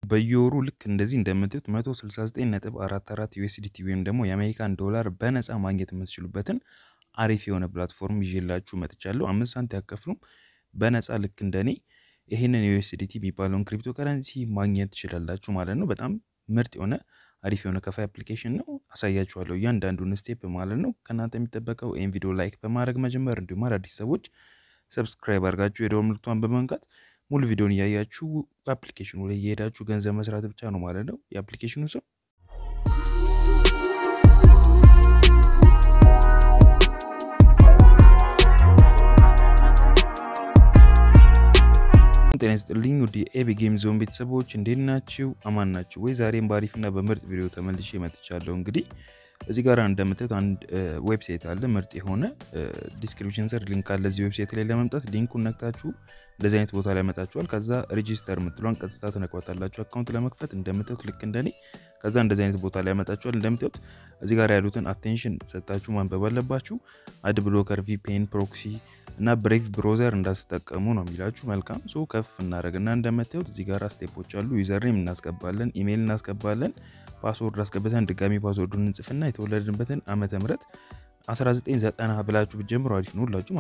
በየወሩ ልክ እንደዚህ እንደምታዩት 169.44 ዩኤስዲቲ ወይም ደግሞ የአሜሪካን ዶላር በነፃ ማግኘት የምትችሉበትን አሪፍ የሆነ ፕላትፎርም ይዤላችሁ መጥቻለሁ። አምስት ሳንት ያከፍሉም በነፃ ልክ እንደኔ ይህንን የዩኤስዲቲ የሚባለውን ክሪፕቶ ከረንሲ ማግኘት ትችላላችሁ ማለት ነው። በጣም ምርጥ የሆነ አሪፍ የሆነ ከፋይ አፕሊኬሽን ነው። አሳያችኋለሁ እያንዳንዱን ስቴፕ ማለት ነው። ከእናንተ የሚጠበቀው ይህን ቪዲዮ ላይክ በማድረግ መጀመር እንዲሁም አዳዲስ ሰዎች ሰብስክራይብ አድርጋችሁ የደወል ምልክቷን በመንካት ሙሉ ቪዲዮን እያያችሁ አፕሊኬሽኑ ላይ እየሄዳችሁ ገንዘብ መስራት ብቻ ነው ማለት ነው። የአፕሊኬሽኑ ስም ጤና ይስጥልኝ ውድ የኤቢ ጌም ዞን ቤተሰቦች እንዴት ናችሁ? አማን ናችሁ ወይ? ዛሬም በአሪፍና በምርጥ ቪዲዮ ተመልሼ መጥቻለሁ። እንግዲህ እዚህ ጋር እንደምታዩት አንድ ዌብሳይት አለ ምርጥ የሆነ ዲስክሪፕሽን ስር ሊንክ አለ። እዚህ ዌብሳይት ላይ ለመምጣት ሊንኩን ነክታችሁ እንደዚህ አይነት ቦታ ላይ ያመጣችኋል። ከዛ ሬጂስተር የምትሏን ቀጥታ ትነኳታላችሁ አካውንት ለመክፈት እንደምታዩት ልክ እንደኔ። ከዛ እንደዚህ አይነት ቦታ ላይ ያመጣችኋል። እንደምታዩት እዚህ ጋር ያሉትን አቴንሽን ሰጣችሁ ማንበብ አለባችሁ። አድ ብሎከር፣ ቪፒኤን፣ ፕሮክሲ እና ብሬቭ ብሮዘር እንዳትጠቀሙ ነው የሚላችሁ። መልካም ሶ ከፍ እናደረግና እንደምታዩት እዚህ ጋር ስቴፖች አሉ። ዩዘርኔም እናስገባለን፣ ኢሜይል እናስገባለን፣ ፓስወርድ አስገብተን ድጋሚ ፓስወርዱን እንጽፍና የተወለድንበትን ዓመተ ምህረት 1990 ብላችሁ ብትጀምሩ አሪፍ ነው። ሁላችሁም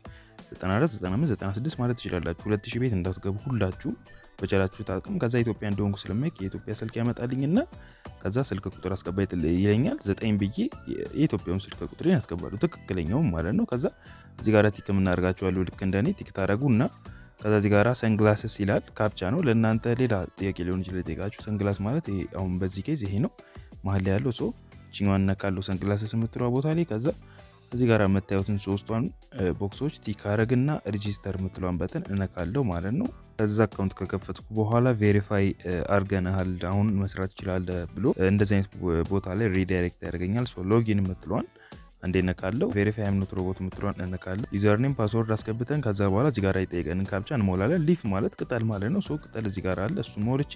1994፣ 95፣ 96 ማለት ትችላላችሁ። 2000 ቤት እንዳትገቡ ሁላችሁም በቻላችሁት አቅም። ከዛ ኢትዮጵያ እንደሆንኩ ስለማይክ የኢትዮጵያ ስልክ ያመጣልኝና ከዛ ስልክ ቁጥር አስገባ ይለኛል። ዘጠኝ ብዬ የኢትዮጵያውን ስልክ ቁጥሬን ያስገባሉ ትክክለኛውም ማለት ነው። ከዛ እዚህ ጋር ቲክ የምናደርጋችኋለሁ ልክ እንደኔ ቲክ ታደረጉ እና ከዛ እዚህ ጋር ሰንግላስስ ይላል። ካፕቻ ነው ለእናንተ ሌላ ጥያቄ ሊሆን ይችላል የጠየቃችሁ። ሰንግላስ ማለት ይሄ አሁን በዚህ ኬዝ ይሄ ነው መሀል ላይ ያለው ሰው ችኛዋን እነካለሁ ሰንግላስስ የምትለዋ ቦታ ላይ ከዛ እዚህ ጋር የምታዩትን ሶስቷን ቦክሶች ቲክ አረግና ሬጂስተር የምትለዋን በተን እነካለሁ ማለት ነው። ከዛ አካውንት ከከፈትኩ በኋላ ቬሪፋይ አርገናሃል አሁን መስራት ይችላል ብሎ እንደዚህ አይነት ቦታ ላይ ሪዳይሬክት ያደርገኛል። ሎጊን የምትለዋን አንዴ እነካለሁ። ቬሪፋይ አምኖት ሮቦት የምትለዋን እነካለሁ። ዩዘርኔም ፓስወርድ አስገብተን ከዛ በኋላ እዚህ ጋር የጠየቀንን ካፕቻ እንሞላለን። ሊፍ ማለት ቅጠል ማለት ነው። ሶ ቅጠል እዚህ ጋር አለ። እሱ ሞልቼ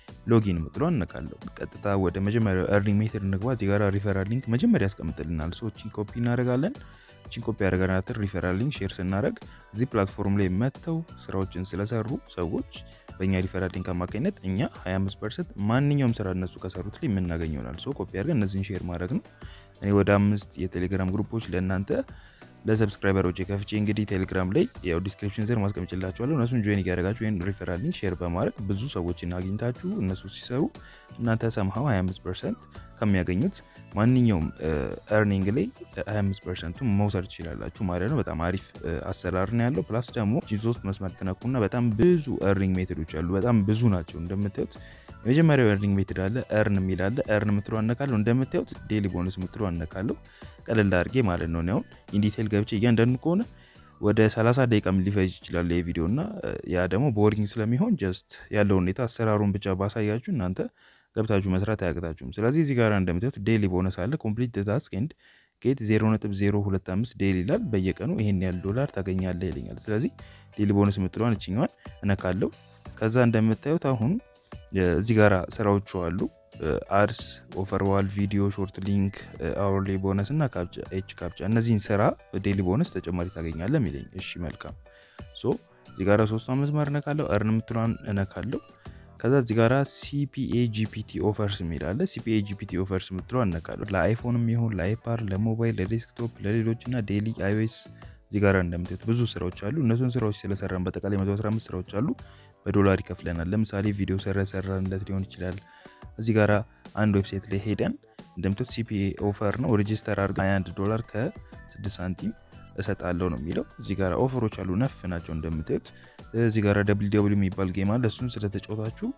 ሎጊን የምትለዋን እነካለሁ። ቀጥታ ወደ መጀመሪያው ኤርኒንግ ሜትድ እንግባ። እዚህ ጋር ሪፈራል ሊንክ መጀመሪያ ያስቀምጥልናል። ሶ ቺን ኮፒ እናደርጋለን። ቺን ኮፒ ያደረጋናትን ሪፈራል ሊንክ ሼር ስናደረግ እዚህ ፕላትፎርም ላይ መጥተው ስራዎችን ስለሰሩ ሰዎች በእኛ ሪፈራል ሊንክ አማካኝነት እኛ 25 ፐርሰንት ማንኛውም ስራ እነሱ ከሰሩት ላይ የምናገኝ ይሆናል። ሶ ኮፒ አድርገን እነዚህን ሼር ማድረግ ነው። እኔ ወደ አምስት የቴሌግራም ግሩፖች ለእናንተ ለሰብስክራይበሮች ከፍቼ እንግዲህ ቴሌግራም ላይ ያው ዲስክሪፕሽን ስር ማስቀምጭላችኋለሁ። እነሱን ጆይን እያደረጋችሁ ወይም ሪፈራል ሊንክ ሼር በማድረግ ብዙ ሰዎችን አግኝታችሁ እነሱ ሲሰሩ እናንተ ሰምሀው 25 ፐርሰንት ከሚያገኙት ማንኛውም ኤርኒንግ ላይ 25 ፐርሰንቱን መውሰድ ትችላላችሁ ማለት ነው። በጣም አሪፍ አሰራር ነው ያለው። ፕላስ ደግሞ ሶስት መስመር ትነኩና በጣም ብዙ ኤርኒንግ ሜቶዶች አሉ። በጣም ብዙ ናቸው እንደምታዩት የመጀመሪያው ኤርኒንግ ሜትድ አለ። ኤርን የሚል አለ። ኤርን የምትለ አነካለሁ። እንደምታዩት ዴሊ ቦነስ የምትለ አነካለሁ። ቀለል አድርጌ ማለት ነው። አሁን ኢንዲቴል ገብቼ እያንዳንዱ ከሆነ ወደ 30 ደቂቃ ሊፈጅ ይችላል ይህ ቪዲዮ እና ያ ደግሞ ቦሪንግ ስለሚሆን ጀስት ያለው ሁኔታ አሰራሩን ብቻ ባሳያችሁ እናንተ ገብታችሁ መስራት አያቅታችሁም። ስለዚህ እዚህ ጋር እንደምታዩት ዴሊ ቦነስ አለ። ኮምፕሊት ታስክ ኤንድ ጌት 0.025 ዴሊ ይላል። በየቀኑ ይሄን ያህል ዶላር ታገኛለህ ይለኛል። ስለዚህ ዴሊ ቦነስ የምትለዋን እችኛዋን እነካለሁ። ከዛ እንደምታዩት አሁን እዚህ ጋር ስራዎቹ አሉ። አድስ፣ ኦፈርዋል፣ ቪዲዮ፣ ሾርት ሊንክ፣ አወርሊ ቦነስ እና ኤች ካፕቻ እነዚህን ስራ ዴሊ ቦነስ ተጨማሪ ታገኛለህ የሚለኝ። እሺ መልካም። ሶ እዚህ ጋር ሶስቷን መስመር እነካለሁ። እርን የምትለዋን እነካለሁ። ከዛ እዚህ ጋራ ሲፒኤ ጂፒቲ ኦፈርስ የሚላለ ሲፒኤ ጂፒቲ ኦፈርስ የምትለው እነካለሁ። ለአይፎንም ይሁን ለአይፓር፣ ለሞባይል፣ ለዴስክቶፕ፣ ለሌሎች እና ዴሊ አይኦኤስ እዚህ ጋር እንደምታዩት ብዙ ስራዎች አሉ። እነሱን ስራዎች ስለሰራን በጠቃላይ 115 ስራዎች አሉ። በዶላር ይከፍለናል። ለምሳሌ ቪዲዮ ሰራ ሰራንለት ሊሆን ይችላል። እዚህ ጋር አንድ ዌብሳይት ላይ ሄደን እንደምታዩት ሲፒኤ ኦፈር ነው ሬጂስተር አድርገን 21 ዶላር ከ6 ሳንቲም እሰጣለሁ ነው የሚለው። እዚህ ጋር ኦፈሮች አሉ ነፍ ናቸው እንደምታዩት። እዚህ ጋር ደብል ደብል የሚባል ጌም አለ። እሱን ስለተጫወታችሁ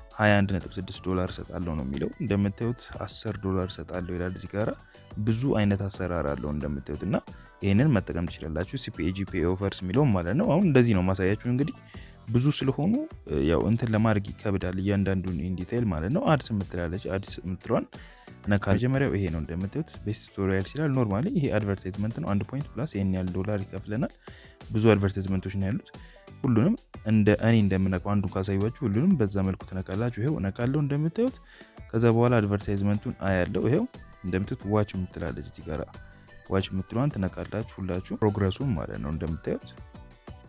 21.6 ዶላር እሰጣለሁ ነው የሚለው። እንደምታዩት 10 ዶላር እሰጣለሁ ይላል። እዚህ ጋር ብዙ አይነት አሰራር አለው እንደምታዩት እና ይህንን መጠቀም ትችላላችሁ። ሲፒኤ ጂፒኤ ኦፈርስ የሚለውም ማለት ነው። አሁን እንደዚህ ነው ማሳያችሁ እንግዲህ ብዙ ስለሆኑ ያው እንትን ለማድረግ ይከብዳል። እያንዳንዱን ኢንዲቴይል ማለት ነው። አድስ የምትላለች አድስ የምትለዋን ነካ። መጀመሪያው ይሄ ነው እንደምታዩት ቤስት ቱቶሪያል ይችላል። ኖርማሊ ይሄ አድቨርታይዝመንት ነው። አንድ ፖይንት ፕላስ ይህን ያህል ዶላር ይከፍለናል። ብዙ አድቨርታይዝመንቶች ነው ያሉት። ሁሉንም እንደ እኔ እንደምነቀው አንዱ ካሳዩችሁ ሁሉንም በዛ መልኩ ትነቃላችሁ። ይሄው እነቃለሁ እንደምታዩት። ከዛ በኋላ አድቨርታይዝመንቱን አያለው። ይሄው እንደምታዩት ዋች የምትላለች እዚህ ጋር ዋች የምትለዋን ትነቃላችሁ ሁላችሁ ፕሮግረሱን ማለት ነው እንደምታዩት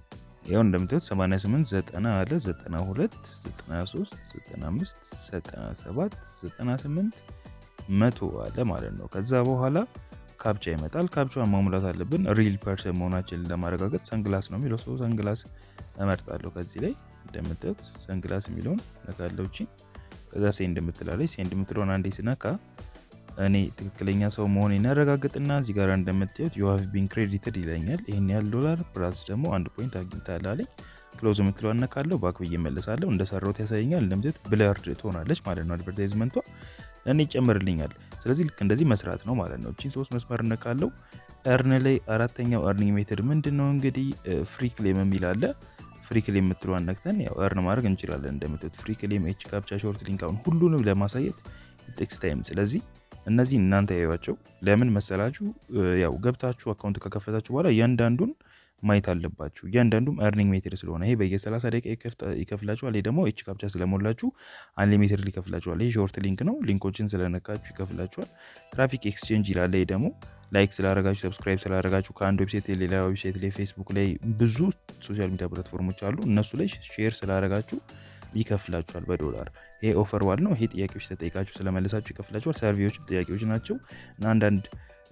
ያው እንደምታዩት 88 90 አለ 92 93 95 97 98 መቶ አለ ማለት ነው። ከዛ በኋላ ካፕቻ ይመጣል። ካፕቻን ማሙላት አለብን ሪል ፐርሰን መሆናችንን ለማረጋገጥ። ሰንግላስ ነው የሚለው ሰው ሰንግላስ እመርጣለሁ። ከዚህ ላይ እንደምታዩት ሰንግላስ የሚለውን ነካለው። እቺ ከዛ ሴንድ የምትላለች ሴንድ የምትለውን አንዴ ስነካ እኔ ትክክለኛ ሰው መሆኔን ያረጋግጥና እዚህ ጋር እንደምታዩት ዩ ሃቭ ቢን ክሬዲትድ ይለኛል። ይህን ያህል ዶላር ፕላስ ደግሞ አንድ ፖይንት አግኝታል አለኝ። ክሎዝ የምትለው እነካለሁ። ባክ ብዬ እመለሳለሁ። እንደሰራሁት ያሳየኛል። እንደምታዩት ብለርድ ትሆናለች ማለት ነው አድቨርታይዝመንቷ እኔ ይጨምርልኛል። ስለዚህ ልክ እንደዚህ መስራት ነው ማለት ነው። እቺን ሶስት መስመር እነካለው። እርን ላይ አራተኛው እርኒንግ ሜትድ ምንድን ነው እንግዲህ ፍሪ ክሌም የሚል አለ። ፍሪ ክሌም የምትለዋን ነክተን ያው እርን ማድረግ እንችላለን። እንደምትት ፍሪ ክሌም፣ ኤች ካፕቻ፣ ሾርት ሊንክ አሁን ሁሉንም ለማሳየት ቴክስ ታይም። ስለዚህ እነዚህ እናንተ ያዩዋቸው ለምን መሰላችሁ? ያው ገብታችሁ አካውንት ከከፈታችሁ በኋላ እያንዳንዱን ማየት አለባችሁ። እያንዳንዱም እርኒንግ ሜትድ ስለሆነ ይሄ በየ30 ደቂቃ ይከፍላችኋል። ይሄ ደግሞ ኤች ካፕቻ ስለሞላችሁ አንሊሚትድ ይከፍላችኋል። ይሄ ሾርት ሊንክ ነው። ሊንኮችን ስለነካችሁ ይከፍላችኋል። ትራፊክ ኤክስቼንጅ ይላል። ይሄ ደግሞ ላይክ ስላረጋችሁ ሰብስክራይብ ስላረጋችሁ ከአንድ ዌብሳይት ሌላ ዌብሳይት ላይ ፌስቡክ ላይ ብዙ ሶሻል ሚዲያ ፕላትፎርሞች አሉ። እነሱ ላይ ሼር ስላረጋችሁ ይከፍላችኋል በዶላር። ይሄ ኦፈር ዋል ነው። ይሄ ጥያቄዎች ተጠይቃችሁ ስለመለሳችሁ ይከፍላችኋል። ሰርቪዎች ጥያቄዎች ናቸው እና አንዳንድ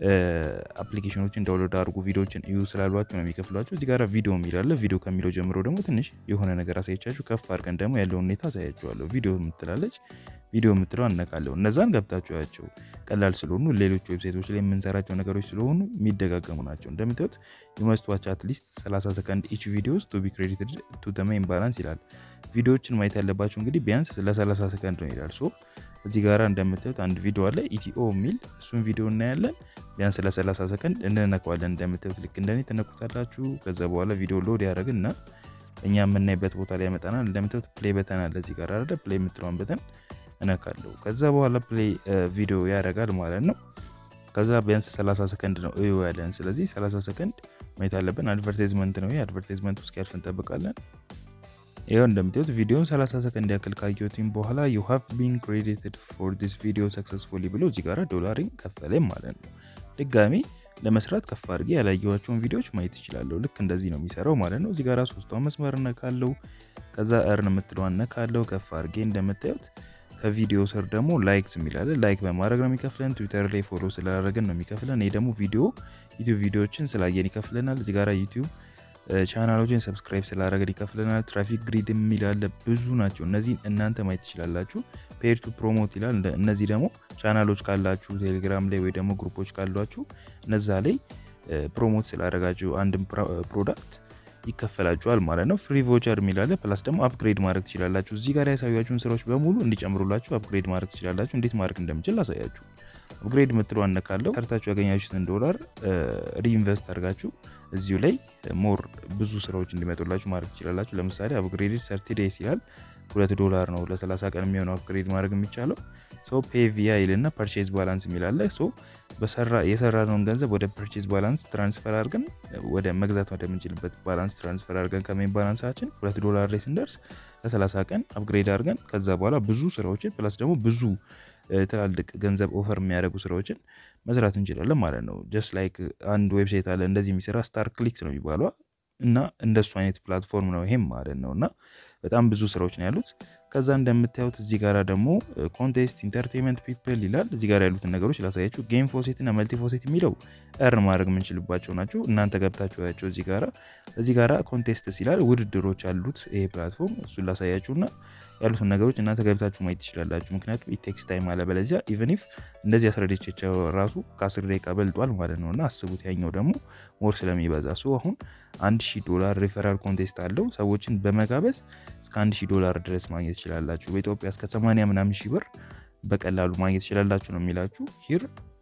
አፕሊኬሽኖችን ዳውንሎድ አድርጉ ቪዲዮዎችን እዩ ስላሏችሁ ነው የሚከፍሏችሁ። እዚህ ጋር ቪዲዮ የሚላለ ቪዲዮ ከሚለው ጀምሮ ደግሞ ትንሽ የሆነ ነገር አሳየቻችሁ። ከፍ አድርገን ደግሞ ያለውን ሁኔታ አሳያችኋለሁ። ቪዲዮ የምትላለች ቪዲዮ የምትለው አነቃለሁ። እነዛን ገብታችሁ ያቸው ቀላል ስለሆኑ ሌሎች ዌብሳይቶች ላይ የምንሰራቸው ነገሮች ስለሆኑ የሚደጋገሙ ናቸው። እንደምታዩት ዩመስት ዋች አትሊስት 30 ሰከንድ ኢች ቪዲዮስ ቱ ቢ ክሬዲትድ ቱ ዘ ሜይን ባላንስ ይላል። ቪዲዮዎችን ማየት ያለባቸው እንግዲህ ቢያንስ ለ30 ሰከንድ ነው ይላል። ሶ እዚህ ጋር እንደምታዩት አንድ ቪዲዮ አለ ኢቲኦ የሚል እሱን ቪዲዮ እናያለን። ቢያንስ ለ30 ሰከንድ እንነካዋለን። እንደምታዩት ልክ እንደኔ ትነኩታላችሁ። ከዛ በኋላ ቪዲዮ ሎድ ያደረግና እኛ የምናይበት ቦታ ላይ ያመጣናል። እንደምታዩት ፕሌይ በተን አለ እዚህ ጋር አይደለ? ፕሌይ የምትለውን በተን እነካለሁ። ከዛ በኋላ ፕሌይ ቪዲዮ ያደርጋል ማለት ነው። ከዛ ቢያንስ 30 ሰከንድ ነው እዩ ያለን። ስለዚህ 30 ሰከንድ ማየት አለብን። አድቨርታይዝመንት ነው ይሄ። አድቨርታይዝመንት ውስጥ ያልፍ እንጠብቃለን። ይኸው እንደምታዩት ቪዲዮን 30 ሰከንድ ያክል ካየሁትም በኋላ ዩ ሃቭ ቢን ክሬዲትድ ፎር ዲስ ቪዲዮ ሰክሰስፉሊ ብሎ እዚህ ጋር ዶላሪን ከፈለኝ ማለት ነው። ድጋሚ ለመስራት ከፍ አድርጌ ያላየኋቸውን ቪዲዮዎች ማየት ይችላለሁ። ልክ እንደዚህ ነው የሚሰራው ማለት ነው። እዚህ ጋር ሶስቷን መስመር እነካለው። ከዛ እርን የምትለዋን እነካለው ከፍ አድርጌ እንደምታዩት ከቪዲዮ ስር ደግሞ ላይክስ የሚላለ ላይክ በማድረግ ነው የሚከፍለን። ትዊተር ላይ ፎሎ ስላደረግን ነው የሚከፍለን። ይህ ደግሞ ቪዲዮ ዩቲዩብ ቪዲዮዎችን ስላየን ይከፍለናል። እዚህ ጋር ዩቲዩብ ቻናሎችን ሰብስክራይብ ስላደረግን ይከፍለናል። ትራፊክ ግሪድ የሚላለ ብዙ ናቸው። እነዚህን እናንተ ማየት ትችላላችሁ። ፔር ቱ ፕሮሞት ይላል። እነዚህ ደግሞ ቻናሎች ካላችሁ ቴሌግራም ላይ ወይ ደግሞ ግሩፖች ካሏችሁ እነዛ ላይ ፕሮሞት ስላደረጋችሁ አንድም ፕሮዳክት ይከፈላችኋል ማለት ነው። ፍሪ ቮቸር የሚላለ ፕላስ ደግሞ አፕግሬድ ማድረግ ትችላላችሁ። እዚህ ጋር ያሳያችሁን ስራዎች በሙሉ እንዲጨምሩላችሁ አፕግሬድ ማድረግ ትችላላችሁ። እንዴት ማድረግ እንደምችል ላሳያችሁ። አፕግሬድ የምትለው አነካለው ሰርታችሁ ያገኛችሁትን ዶላር ሪኢንቨስት አድርጋችሁ እዚሁ ላይ ሞር ብዙ ስራዎች እንዲመጡላችሁ ማድረግ ትችላላችሁ። ለምሳሌ አፕግሬድድ ሰርቲ ዴይስ ይላል። ሁለት ዶላር ነው ለ30 ቀን የሚሆነው አፕግሬድ ማድረግ የሚቻለው። ሶ ፔቪያ ይልና ፐርቼዝ ባላንስ የሚላለ ሶ የሰራነውን ገንዘብ ወደ ፐርቼዝ ባላንስ ትራንስፈር አድርገን ወደ መግዛት ወደምንችልበት ባላንስ ትራንስፈር አድርገን ከሜን ባላንሳችን ሁለት ዶላር ላይ ስንደርስ ለ30 ቀን አፕግሬድ አድርገን ከዛ በኋላ ብዙ ስራዎችን ፕላስ ደግሞ ብዙ ትላልቅ ገንዘብ ኦፈር የሚያደርጉ ስራዎችን መስራት እንችላለን ማለት ነው። ጀስት ላይክ አንድ ዌብሳይት አለ እንደዚህ የሚሰራ ስታር ክሊክስ ነው የሚባሏ እና እንደሱ አይነት ፕላትፎርም ነው ይሄም ማለት ነው እና በጣም ብዙ ስራዎች ነው ያሉት። ከዛ እንደምታዩት እዚህ ጋር ደግሞ ኮንቴስት ኢንተርቴንመንት ፒፕል ይላል። እዚህ ጋር ያሉትን ነገሮች ላሳያችሁ። ጌም ፎሴት እና መልቲ ፎሴት የሚለው እርን ማድረግ የምንችልባቸው ናቸው። እናንተ ገብታችሁ ያቸው እዚህ ጋራ እዚህ ጋራ ኮንቴስትስ ይላል። ውድድሮች አሉት ይሄ ፕላትፎርም። እሱን ላሳያችሁና ያሉትን ነገሮች እናንተ ገብታችሁ ማየት ትችላላችሁ። ምክንያቱም ኢቴክስ ታይም አለበለዚያ ኢቨን ኢፍ እንደዚህ አስረድቼቸው ራሱ ከአስር ደቂቃ በልጧል ማለት ነው እና አስቡት ያኛው ደግሞ ሞር ስለሚበዛ ሶ አሁን አንድ ሺህ ዶላር ሪፈራል ኮንቴስት አለው። ሰዎችን በመጋበዝ እስከ አንድ ሺህ ዶላር ድረስ ማግኘት ትችላላችሁ። በኢትዮጵያ እስከ 80 ምናምን ሺህ ብር በቀላሉ ማግኘት ትችላላችሁ ነው የሚላችሁ ሂር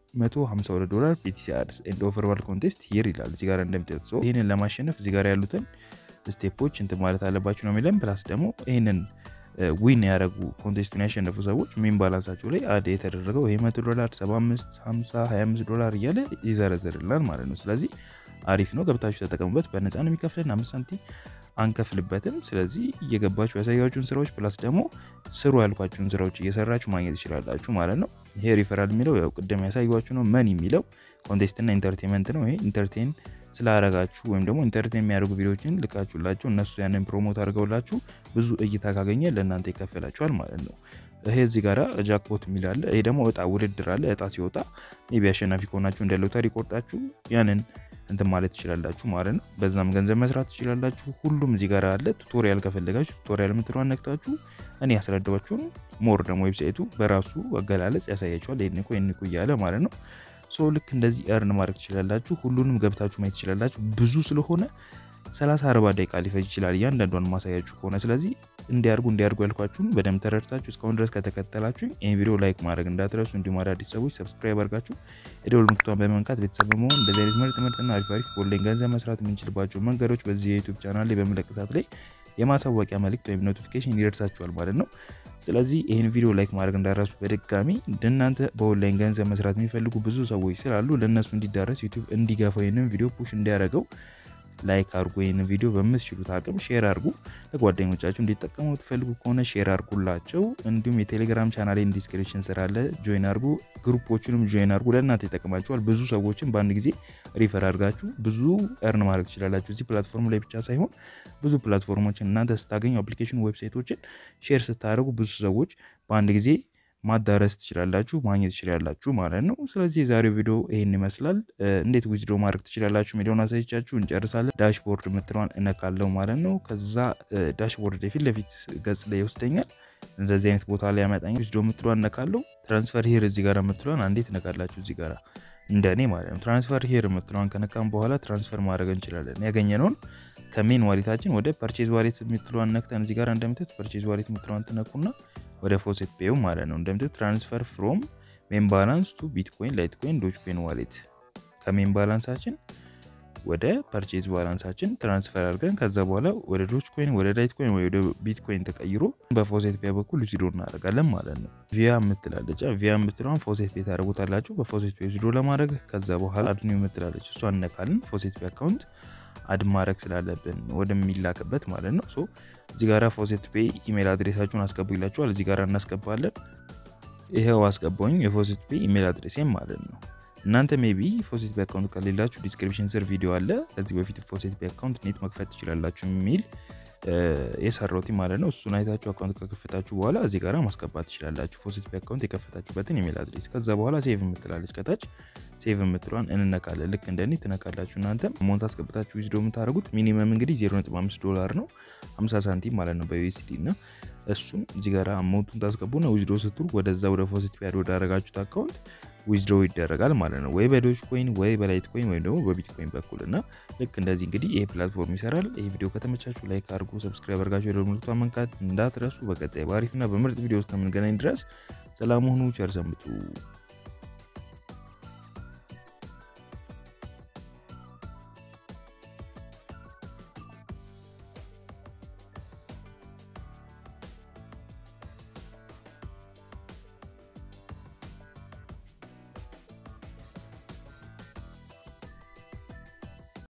152 ዶላር ፒቲሲ አድስ ኤንድ ኦቨርዋል ኮንቴስት ሂር ይላል እዚህ ጋር እንደምታዩት ሰው ይህንን ለማሸነፍ እዚህ ጋር ያሉትን ስቴፖች እንትን ማለት አለባችሁ ነው የሚለን ፕላስ ደግሞ ይህንን ዊን ያደረጉ ኮንቴስቱን ያሸነፉ ሰዎች ሜን ባላንሳቸው ላይ አድ የተደረገው ይሄ 100 ዶላር 75 50 25 ዶላር እያለ ይዘረዝርላል ማለት ነው። ስለዚህ አሪፍ ነው፣ ገብታችሁ ተጠቀሙበት። በነፃ ነው የሚከፍለን፣ አምስት ሳንቲም አንከፍልበትም። ስለዚህ እየገባችሁ ያሳያችሁን ስራዎች ፕላስ ደግሞ ስሩ ያልኳችሁን ስራዎች እየሰራችሁ ማግኘት ይችላላችሁ ማለት ነው። ይሄ ሪፈራል የሚለው ያው ቅድም ያሳያችሁ ነው። መን የሚለው ኮንቴስትና ኢንተርቴንመንት ነው። ይሄ ኢንተርቴን ስላረጋችሁ ወይም ደግሞ ኢንተርቴን የሚያደርጉ ቪዲዮዎችን ልካችሁላቸው እነሱ ያንን ፕሮሞት አድርገውላችሁ ብዙ እይታ ካገኘ ለእናንተ ይከፈላችኋል ማለት ነው። ይሄ እዚህ ጋራ ጃክፖት የሚል አለ። ይሄ ደግሞ እጣ ውድድር አለ። እጣ ሲወጣ ሜቢ አሸናፊ ከሆናችሁ እንደ ሎተሪ ቆርጣችሁ ያንን እንትን ማለት ትችላላችሁ ማለት ነው። በዛም ገንዘብ መስራት ትችላላችሁ። ሁሉም እዚህ ጋር አለ። ቱቶሪያል ከፈለጋችሁ ቱቶሪያል የምትለዋን ነክታችሁ እኔ ያስረዳችሁን ሞር ደግሞ ዌብሳይቱ በራሱ አገላለጽ ያሳያችኋል። ይህን እኮ ይህን እኮ እያለ ማለት ነው። ሶ ልክ እንደዚህ እርን ማድረግ ትችላላችሁ። ሁሉንም ገብታችሁ ማየት ትችላላችሁ። ብዙ ስለሆነ 30 40 ደቂቃ ሊፈጅ ይችላል እያንዳንዷን ማሳያችሁ ከሆነ ስለዚህ እንዲያርጉ እንዲያርጉ ያልኳችሁን በደንብ ተረድታችሁ እስካሁን ድረስ ከተከተላችሁ ይህን ቪዲዮ ላይክ ማድረግ እንዳትረሱ። እንዲሁም አዳዲስ ሰዎች ሰብስክራይብ አድርጋችሁ የደወል ምልክቷን በመንካት ቤተሰብ በመሆን እንደዚህ አይነት ምርጥ ምርጥና አሪፍ አሪፍ ኦንላይን ገንዘብ መስራት የምንችልባቸው መንገዶች በዚህ የዩቱብ ቻናል ላይ በምለቅ ሰዓት ላይ የማሳወቂያ መልእክት ወይም ኖቲፊኬሽን ይደርሳችኋል ማለት ነው። ስለዚህ ይህን ቪዲዮ ላይክ ማድረግ እንዳረሱ በድጋሚ እንደናንተ በኦንላይን ገንዘብ መስራት የሚፈልጉ ብዙ ሰዎች ስላሉ ለእነሱ እንዲዳረስ ዩቱብ እንዲገፋው ይህንን ቪዲዮ ፑሽ እንዲያደርገው ላይክ አድርጉ። ይህን ቪዲዮ በምትችሉት አቅም ሼር አድርጉ። ለጓደኞቻችሁ እንዲጠቀሙ ትፈልጉ ከሆነ ሼር አድርጉላቸው። እንዲሁም የቴሌግራም ቻናሌን ዲስክሪፕሽን ስር አለ፣ ጆይን አድርጉ። ግሩፖቹንም ጆይን አድርጉ። ለእናንተ ይጠቅማችኋል። ብዙ ሰዎችን በአንድ ጊዜ ሪፈር አድርጋችሁ ብዙ እርን ማድረግ ትችላላችሁ። እዚህ ፕላትፎርም ላይ ብቻ ሳይሆን ብዙ ፕላትፎርሞችን እናንተ ስታገኙ አፕሊኬሽን፣ ዌብሳይቶችን ሼር ስታደርጉ ብዙ ሰዎች በአንድ ጊዜ ማዳረስ ትችላላችሁ ማግኘት ትችላላችሁ ማለት ነው። ስለዚህ የዛሬው ቪዲዮ ይህን ይመስላል። እንዴት ዊዝድሮ ማድረግ ትችላላችሁ የሚለውን አሳይቻችሁ እንጨርሳለን። ዳሽቦርድ የምትለዋን እነካለው ማለት ነው። ከዛ ዳሽቦርድ ፊት ለፊት ገጽ ላይ ይወስደኛል። እንደዚህ አይነት ቦታ ላይ ያመጣኛል። ዊዝድሮ የምትለዋን እነካለው። ትራንስፈር ሂር እዚህ ጋር የምትለዋን አንዴ ትነካላችሁ። እዚህ ጋር እንደኔ ማለት ነው። ትራንስፈር ሂር የምትለዋን ከነካም በኋላ ትራንስፈር ማድረግ እንችላለን። ያገኘነውን ከሜን ዋሌታችን ወደ ፐርቼዝ ዋሌት የምትለዋን ነክተን እዚህ ጋር እንደምትት ፐርቼዝ ዋሌት የምትለዋን ትነኩና ወደ ፎሴት ፔዩ ማለት ነው እንደምትት ትራንስፈር ፍሮም ሜን ባላንስ ቱ ቢትኮይን ላይት ኮይን ዶጅ ኮይን ዋሌት ከሜን ባላንሳችን ወደ ፐርቼዝ ባላንሳችን ትራንስፈር አድርገን ከዛ በኋላ ወደ ዶጅ ኮይን ወደ ላይት ኮይን ወደ ቢትኮይን ተቀይሮ በፎሴት ፔ በኩል ዊዝድሮ እናደርጋለን ማለት ነው። ቪያ የምትላለች ቪያ የምትለውን ፎሴት ፔ ታደርጉታላችሁ በፎሴት ፔ ዊዝድሮ ለማድረግ ከዛ በኋላ አድኒ የምትላለች እሷ እነካልን ፎሴት ፔ አካውንት አድ ማድረግ ስላለብን ወደሚላክበት ማለት ነው። ሶ እዚህ ጋራ ፎሴት ፔይ ኢሜል አድሬሳችሁን አስገቡ ይላችኋል። እዚህ ጋራ እናስገባለን። ይኸው አስገባኝ የፎሴት ፔይ ኢሜል አድሬሴም ማለት ነው። እናንተ ሜቢ ፎሴት ፔይ አካውንት ከሌላችሁ ዲስክሪፕሽን ስር ቪዲዮ አለ። ከዚህ በፊት ፎሴት ፔይ አካውንት ኔት መክፈት ትችላላችሁ የሚል የሰራሁት ማለት ነው። እሱን አይታችሁ አካውንት ከከፈታችሁ በኋላ እዚህ ጋራ ማስገባት ትችላላችሁ ፎሴት ፔይ አካውንት የከፈታችሁበትን ኢሜል አድሬስ። ከዛ በኋላ ሴቭ የምትላለች ከታች ሴቭ የምትለዋን እንነካለን። ልክ እንደኔ ትነካላችሁ። እናንተ ሞንት አስገብታችሁ ዊዝድሮ የምታደርጉት ሚኒመም እንግዲህ 0.5 ዶላር ነው 50 ሳንቲም ማለት ነው በዩኤስዲ እና እሱን እዚህ ጋር አማውንቱን ታስገቡና ዊዝድሮ ስትሉ ወደዛ ወደ ፎሴት ፔይ ወዳደረጋችሁት አካውንት ዊዝድሮ ይደረጋል ማለት ነው። ወይ በዶጅ ኮይን ወይ በላይት ኮይን ወይም ደግሞ በቢትኮይን በኩል እና ልክ እንደዚህ እንግዲህ ይሄ ፕላትፎርም ይሰራል። ይህ ቪዲዮ ከተመቻችሁ ላይክ አድርጉ፣ ሰብስክራይብ አድርጋችሁ የደወል ምልክቱን መንካት እንዳትረሱ። በቀጣይ በአሪፍና በምርጥ ቪዲዮ እስከምንገናኝ ድረስ ሰላም ሁኑ፣ ቸር ሰንብቱ።